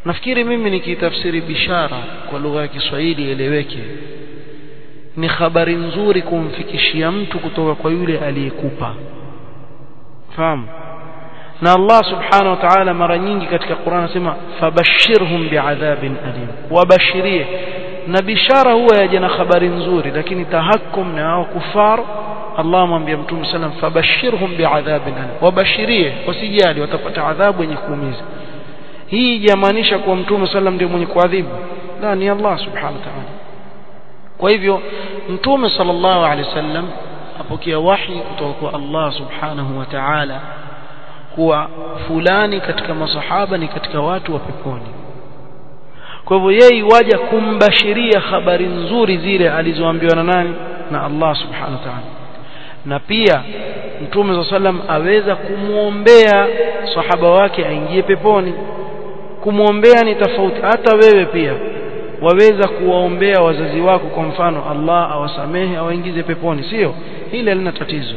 nafikiri mimi nikitafsiri bishara kwa lugha ya Kiswahili eleweke ni habari nzuri kumfikishia mtu kutoka kwa yule aliyekupa fahamu na Allah subhanahu wa ta'ala mara nyingi katika Qur'an anasema fabashirhum bi'adhabin alim wabashirie na bishara huwa yaje na habari nzuri lakini tahakkum na hao kufar Allah amwambia Mtume sallam fabashirhum bi'adhabin alim wabashirie wasijali watapata adhabu yenye kuumiza hii jamaanisha kuwa Mtume sallam ndiye mwenye kuadhibu la ni Allah subhanahu wa ta'ala kwa hivyo Mtume sallallahu alaihi wasallam apokea wahi kutoka kwa Allah subhanahu wa ta'ala kuwa fulani katika masahaba ni katika watu wa peponi kwa hivyo yeye waja kumbashiria habari nzuri zile alizoambiwa na nani na Allah subhanahu wa ta'ala na pia mtume wa sallam aweza kumwombea sahaba wake aingie peponi kumwombea ni tofauti hata wewe pia waweza kuwaombea wazazi wako kwa mfano Allah awasamehe awaingize peponi sio hili halina tatizo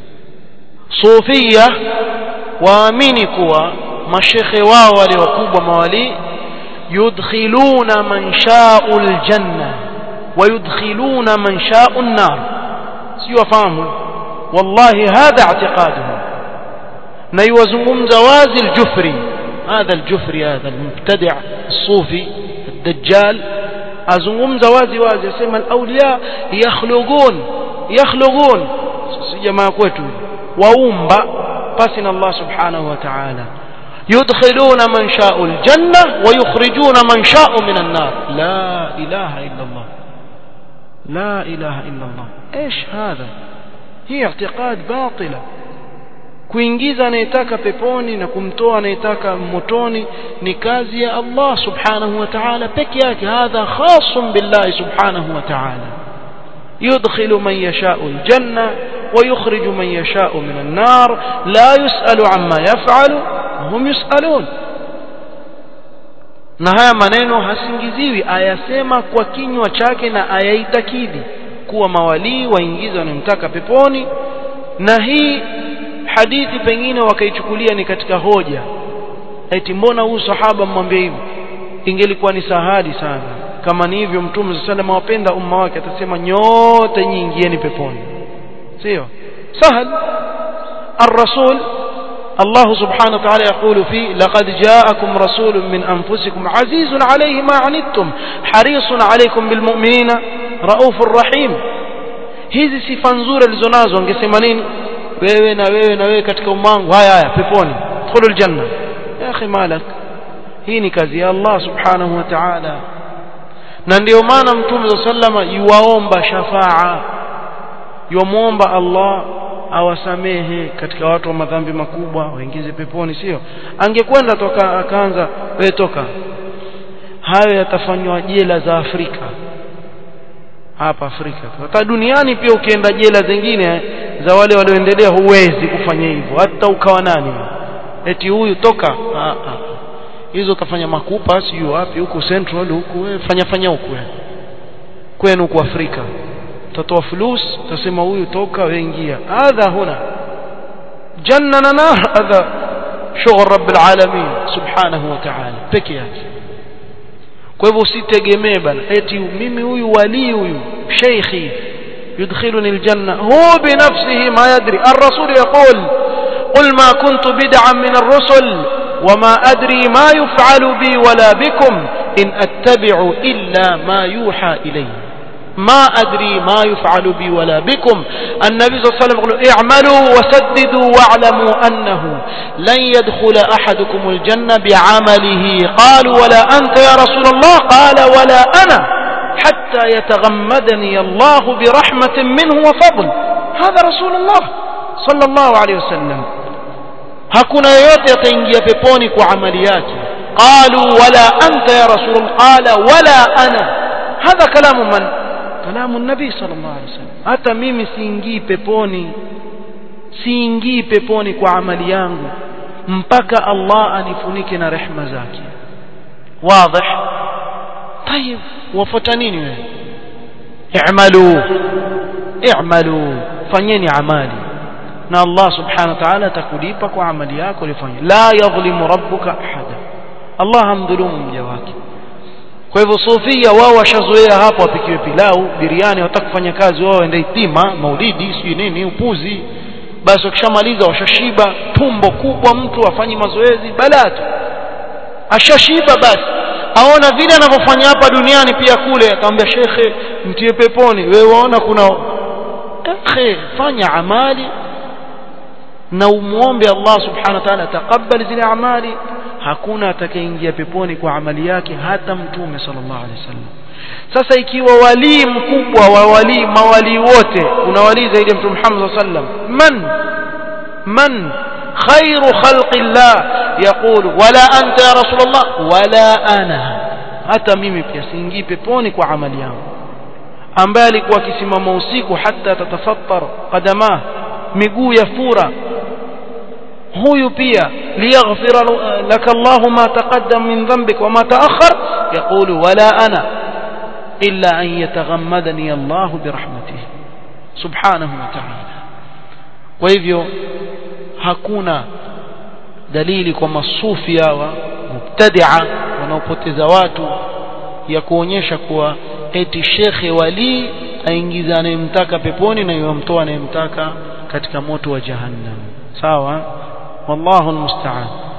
sufia waamini kuwa mashekhe wao wale wakubwa mawali yudkhiluna man sha'u aljanna wa yudkhiluna man sha'u an-nar sio wafahamu wallahi hadha i'tiqaduhum na yuwazungumza wazi al-jufri هذا الجفري هذا المبتدع الصوفي الدجال azungumza wazi wazi asema al-awliya yakhluqun yakhluqun si jamaa kwetu waumba pasi na Allah subhanahu wa ta'ala yudkhiluna man sha'u al-janna wa yukhrijuna man sha'u min an-nar la ilaha illa Allah la ilaha illa Allah ايش هذا هي اعتقاد باطله kuingiza anayetaka peponi na kumtoa anayetaka motoni ni kazi ya Allah subhanahu wa ta'ala peke yake hadha khasun billahi subhanahu wa ta'ala yudkhilu man yasha'u aljanna wa yukhriju man yasha'u min an-nar la yus'alu amma yaf'alu hum yus'alun na haya maneno hasingiziwi ayasema kwa kinywa chake na ayaitakidi kuwa mawalii waingiza wanamtaka peponi na hii hadithi pengine wakaichukulia ni katika hoja eti mbona huyu sahaba mmwambia hivyo ingelikuwa ni sahali sana kama ni hivyo mtume sallallahu alayhi wapenda umma wake atasema nyote nyingieni peponi sio sahal الرسول الله سبحانه وتعالى يقول فيه لقد جاءكم رسول من أنفسكم عزيز عليه ما عنتم حريص عليكم بالمؤمنين رؤوف رحيم hizi sifa nzuri alizonazo angesema nini wewe na wewe na wewe katika umangu haya haya peponi khulul janna ya akhi malak hii ni kazi ya Allah subhanahu wa ta'ala na ndio maana mtume sallama yuwaomba shafaa yuomba Allah awasamehe katika watu wa madhambi makubwa waingize peponi sio angekwenda toka akaanza wewe toka hayo yatafanywa jela za Afrika hapa Afrika hata duniani pia ukienda jela zingine za wale walioendelea huwezi kufanya hivyo hata ukawa nani eti huyu toka ah, ah. hizo kafanya makupa sio wapi huko central huko wewe fanya fanya huko kwenu huko Afrika utatoa fulus utasema huyu toka wewe ingia hadha huna janna na nar hadha shughul rabbil alamin subhanahu wa ta'ala peke yake kwa hivyo usitegemee bana eti mimi huyu wali huyu sheikhi يدخلني الجنة هو بنفسه ما يدري الرسول يقول قل ما كنت بدعا من الرسل وما أدري ما يفعل بي ولا بكم إن أتبع إلا ما يوحى إلي ما أدري ما يفعل بي ولا بكم النبي صلى الله عليه وسلم يقول اعملوا وسددوا واعلموا أنه لن يدخل أحدكم الجنة بعمله قالوا ولا أنت يا رسول الله قال ولا أنا حتى يتغمدني الله برحمة منه وفضل هذا رسول الله صلى الله عليه وسلم hakuna yoyote ataingia peponi kwa amali yake qalu wala anta ya rasul qala wala ana hadha kalamu man kalamu nabii sallallahu alaihi wasallam hata mimi siingii peponi siingii peponi kwa amali yangu mpaka Allah anifunike na rehma zake wazi طيب wafuata nini wewe i'malu i'malu fanyeni amali na Allah subhanahu wa ta'ala atakulipa kwa amali yako ulifanya la yadhlimu rabbuka ahada Allah hamdhulumu mja wake kwa hivyo sufia wao washazoea hapo wapikiwe pilau biriani wataka kufanya kazi wao waende itima maulidi sijui nini upuzi basi wakishamaliza washashiba tumbo kubwa mtu afanyi mazoezi balaa tu ashashiba basi aona vile anavyofanya hapa duniani pia kule akamwambia shekhe mtie peponi wewe waona kuna shekhe fanya amali na umuombe Allah subhanahu wa ta'ala taqabbal zile amali hakuna atakayeingia peponi kwa amali yake hata mtume sallallahu alaihi wasallam sasa ikiwa walii mkubwa wa walii mawalii wote kuna walii zaidi ya mtume Muhammad sallallahu alaihi wasallam man man khairu khalqillah yaqulu wala anta ya rasulullah wala ana hata mimi pia siingii peponi kwa amali yangu ambaye alikuwa akisimama usiku hata tatafattar qadama miguu ya fura huyu pia liyaghfira laka Allah ma taqaddam min dhanbik wa ma ta'akhkhar yaqulu wala ana illa an yataghammadani Allah birahmatihi subhanahu wa ta'ala kwa hivyo hakuna dalili kwa masufi hawa mubtadi'a wanaopoteza watu ya kuonyesha kuwa eti shekhe wali aingiza anayemtaka peponi na yomtoa anayemtaka katika moto wa jahannam sawa wallahu almusta'an